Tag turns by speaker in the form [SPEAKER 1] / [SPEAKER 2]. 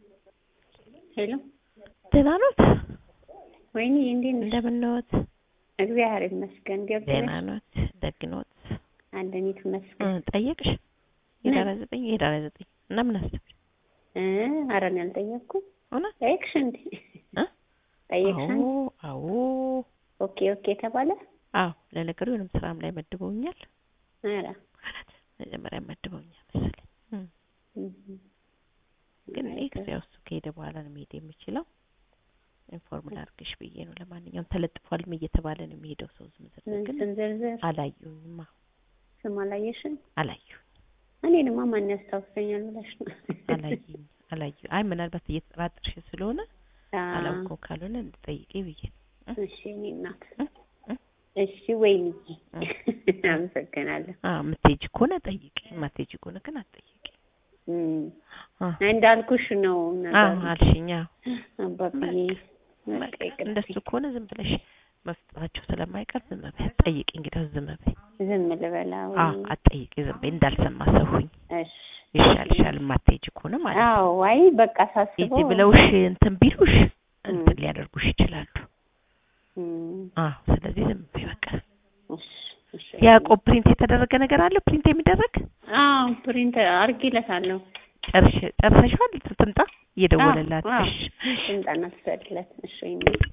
[SPEAKER 1] ሄሎ
[SPEAKER 2] ደህና ኖት?
[SPEAKER 1] ወይኔ እንዴት ነሽ?
[SPEAKER 2] እንደምን ኖት?
[SPEAKER 1] እግዚአብሔር ይመስገን። ገብተሽ
[SPEAKER 2] ደህና ኖት? ደግ ኖት?
[SPEAKER 1] አለኒት
[SPEAKER 2] እ
[SPEAKER 1] ይመስገን።
[SPEAKER 2] ጠየቅሽ? የዳራ ዘጠኝ የዳራ ዘጠኝ እና ምን አሰብሽ?
[SPEAKER 1] እ ኧረ እኔ አልጠየቅኩም።
[SPEAKER 2] እውነት?
[SPEAKER 1] ጠየቅሽ እንዴ?
[SPEAKER 2] እ?
[SPEAKER 1] ጠየቅሽ?
[SPEAKER 2] አዎ አዎ
[SPEAKER 1] ኦኬ ኦኬ ተባለ።
[SPEAKER 2] አዎ ለነገሩ የሆነም ስራም ላይ መድበውኛል።
[SPEAKER 1] ኧረ
[SPEAKER 2] ማለት መጀመሪያ መድበውኛል መሰለኝ። እም።
[SPEAKER 1] እም።
[SPEAKER 2] ግን እኔ ጊዜው እሱ ከሄደ በኋላ ነው መሄድ የምችለው። ኢንፎርም ላድርግሽ ብዬ ነው። ለማንኛውም ተለጥፏልም እየተባለ ነው የሚሄደው ሰው ዝም ዝም
[SPEAKER 1] ምን
[SPEAKER 2] ግን
[SPEAKER 1] ስም ዝርዝር
[SPEAKER 2] አላዩኝማ
[SPEAKER 1] ስም አላየሽም?
[SPEAKER 2] አላዩኝ
[SPEAKER 1] እኔንማ ማን ያስታውሰኛል ብለሽ ነው?
[SPEAKER 2] አላዩኝ አላዩ አይ ምናልባት እየተጠራጠርሽ ስለሆነ
[SPEAKER 1] አዎ።
[SPEAKER 2] አላውቀው ካልሆነ እንድጠይቄ ብዬ ነው።
[SPEAKER 1] እሺ እኔ እናት
[SPEAKER 2] እ? እ?
[SPEAKER 1] እሺ ወይኔ
[SPEAKER 2] እ።
[SPEAKER 1] አመሰግናለሁ።
[SPEAKER 2] አዎ የምትሄጂ ከሆነ ጠይቂ፣ የማትሄጂ ከሆነ ግን አትጠይቂ።
[SPEAKER 1] እም።
[SPEAKER 2] አ
[SPEAKER 1] እንዳልኩሽ ነው
[SPEAKER 2] አዎ
[SPEAKER 1] ነገሩ።
[SPEAKER 2] አልሽኝ። አዎ
[SPEAKER 1] አባብዬ
[SPEAKER 2] በቃ
[SPEAKER 1] በቃ ይቅርብኝ።
[SPEAKER 2] እንደሱ ከሆነ ዝም ብለሽ መፍጠራቸው ስለማይቀር ዝም በይ ጠይቂ። እንግዲህ ዝም በይ።
[SPEAKER 1] ዝም ልበላ ወይ?
[SPEAKER 2] አዎ አትጠይቂ፣ ዝም በይ እንዳልሰማ ሰው ሁኝ።
[SPEAKER 1] እሺ
[SPEAKER 2] ይሻልሻል የማትሄጂ ከሆነ ማለት ነው።
[SPEAKER 1] አዎ አይ በቃ
[SPEAKER 2] ሂጂ
[SPEAKER 1] ሳስበው
[SPEAKER 2] ብለውሽ እንትን ቢሉሽ እንትን
[SPEAKER 1] እም።
[SPEAKER 2] ሊያደርጉሽ ይችላሉ።
[SPEAKER 1] እም፣
[SPEAKER 2] አዎ ስለዚህ ዝም በይ በቃ።
[SPEAKER 1] እሺ እሺ
[SPEAKER 2] ያዕቆብ ፕሪንት የተደረገ ነገር አለ ፕሪንት የሚደረግ
[SPEAKER 1] አዎ ፕሪንት አድርጊለታለሁ።
[SPEAKER 2] ጨርሽ ጨርሰሻል? ትምጣ እየደወለላት
[SPEAKER 1] አዎ፣ አዎ።
[SPEAKER 2] እሺ
[SPEAKER 1] ትምጣና ትሰድለት። እሺ ወይኔ